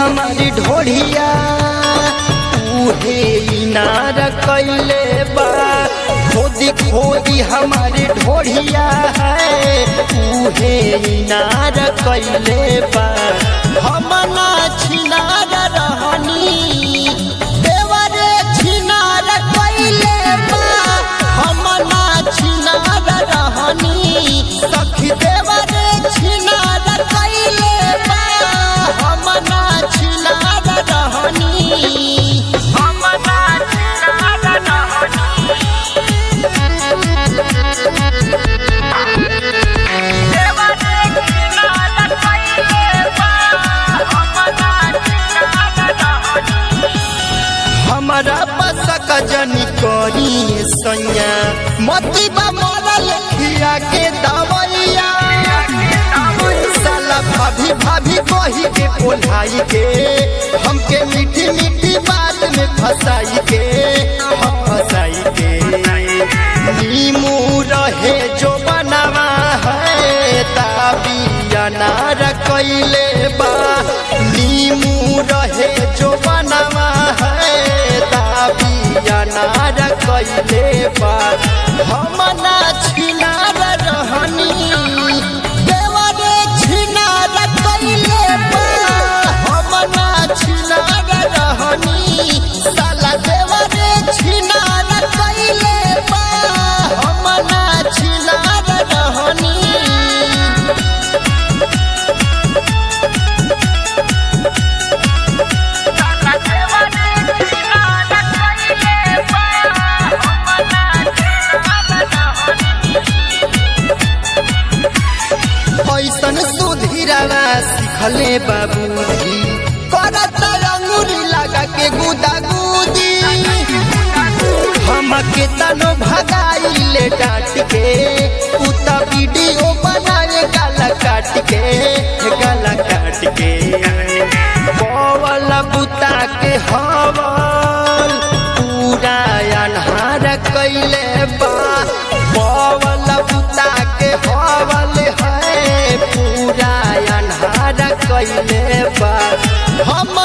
हमारी ढोढ़िया उहे इनार कैले बा खोदी खोदी हमारी ढोढ़िया है उहे इनार कैले बा हम ना छिनार रहनी देवरे छिनार कैले बा हम ना छिनार रहनी सखी देवरे छिनार कैले बा हम ना छिनार रहनी हम ना छिनार रहनी देवरे छिनार कैले बा हम ना छिनार रहनी हमारा बसक जनी करी सैया मती बा मरल खिया के दवैया साला भाभी भाभी कही के कोल्हाई के हमके मीठी मीठी बात में फंसाई के हम फंसाई के नीमू रहे जो बनावा है ताबिया नार कैले बा नीमू रहे जो बनावा है ताबिया नार कैले बा हम ना छिनार रहनी देवरे छिनार कैले बा हम ना छिनार रहनी साला देवरे छिनार कैले बा हम ना छिनार रहनी ऐसन सुधीरावा सिखले बाबूजी करत अंगुरी लगा के गुदा गुदी हमके तनो भगाइले डांट के उता वीडियो बनाए गाला काट के गाला काट के बवल बुता के हवल पूरा अनहार कैले बा बवल बुता के हवल है पूरा अनहार कैले बा हम